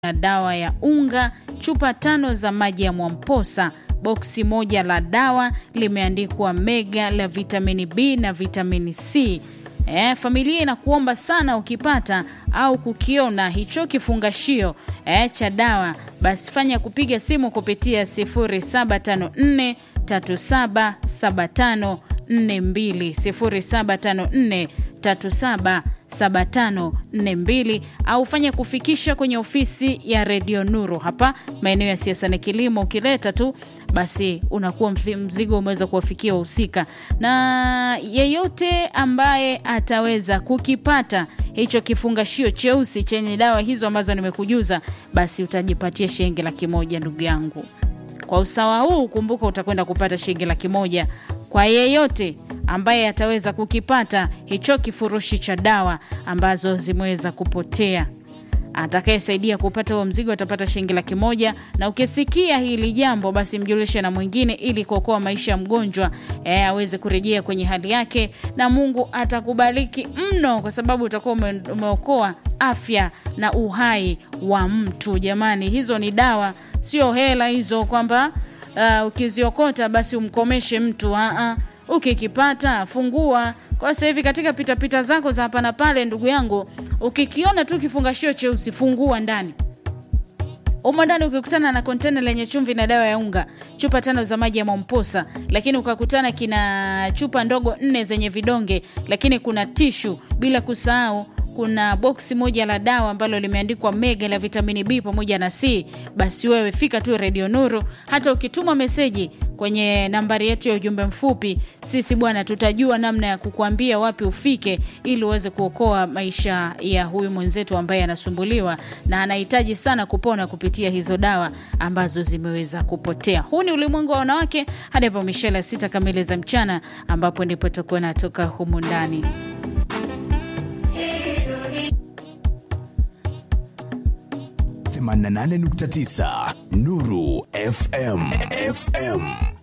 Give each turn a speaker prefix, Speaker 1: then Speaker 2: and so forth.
Speaker 1: na dawa ya unga, chupa tano za maji ya Mwamposa, boksi moja la dawa limeandikwa mega la vitamini B na vitamini C. E, familia inakuomba sana ukipata au kukiona hicho kifungashio e, cha dawa basi fanya kupiga simu kupitia 0754 377542 0754 377542 au fanya kufikisha kwenye ofisi ya redio Nuru hapa maeneo ya siasa na kilimo. Ukileta tu basi unakuwa mzigo umeweza kuwafikia wahusika, na yeyote ambaye ataweza kukipata hicho kifungashio cheusi chenye dawa hizo ambazo nimekujuza, basi utajipatia shilingi laki moja ndugu yangu. Kwa usawa huu, kumbuka utakwenda kupata shilingi laki moja kwa yeyote ambaye ataweza kukipata hicho kifurushi cha dawa ambazo zimeweza kupotea. Atakayesaidia kupata huo mzigo atapata shilingi laki moja. Na ukisikia hili jambo, basi mjulishe na mwingine, ili kuokoa maisha ya mgonjwa e, aweze kurejea kwenye hali yake, na Mungu atakubariki mno, kwa sababu utakuwa ume, umeokoa afya na uhai wa mtu. Jamani, hizo ni dawa, sio hela hizo, kwamba uh, ukiziokota basi umkomeshe mtu. Aa, ukikipata fungua kwa sasa hivi katika pitapita pita zako za hapa na pale, ndugu yangu, ukikiona tu kifungashio cheusi fungua ndani umo ndani ukikutana na kontena lenye chumvi na dawa ya unga, chupa tano za maji ya Mwamposa, lakini ukakutana kina chupa ndogo nne zenye vidonge, lakini kuna tishu, bila kusahau kuna boksi moja la dawa ambalo limeandikwa mega la vitamini B pamoja na C, basi wewe fika tu Radio Nuru. Hata ukituma meseji kwenye nambari yetu ya ujumbe mfupi, sisi bwana, tutajua namna ya kukuambia wapi ufike, ili uweze kuokoa maisha ya huyu mwenzetu ambaye anasumbuliwa na anahitaji sana kupona kupitia hizo dawa ambazo zimeweza kupotea. Huu ni ulimwengu wa wanawake hadi hapo mishale sita kamili za mchana, ambapo ndipo tutakuwa natoka humu ndani
Speaker 2: 88.9 Nuru FM FM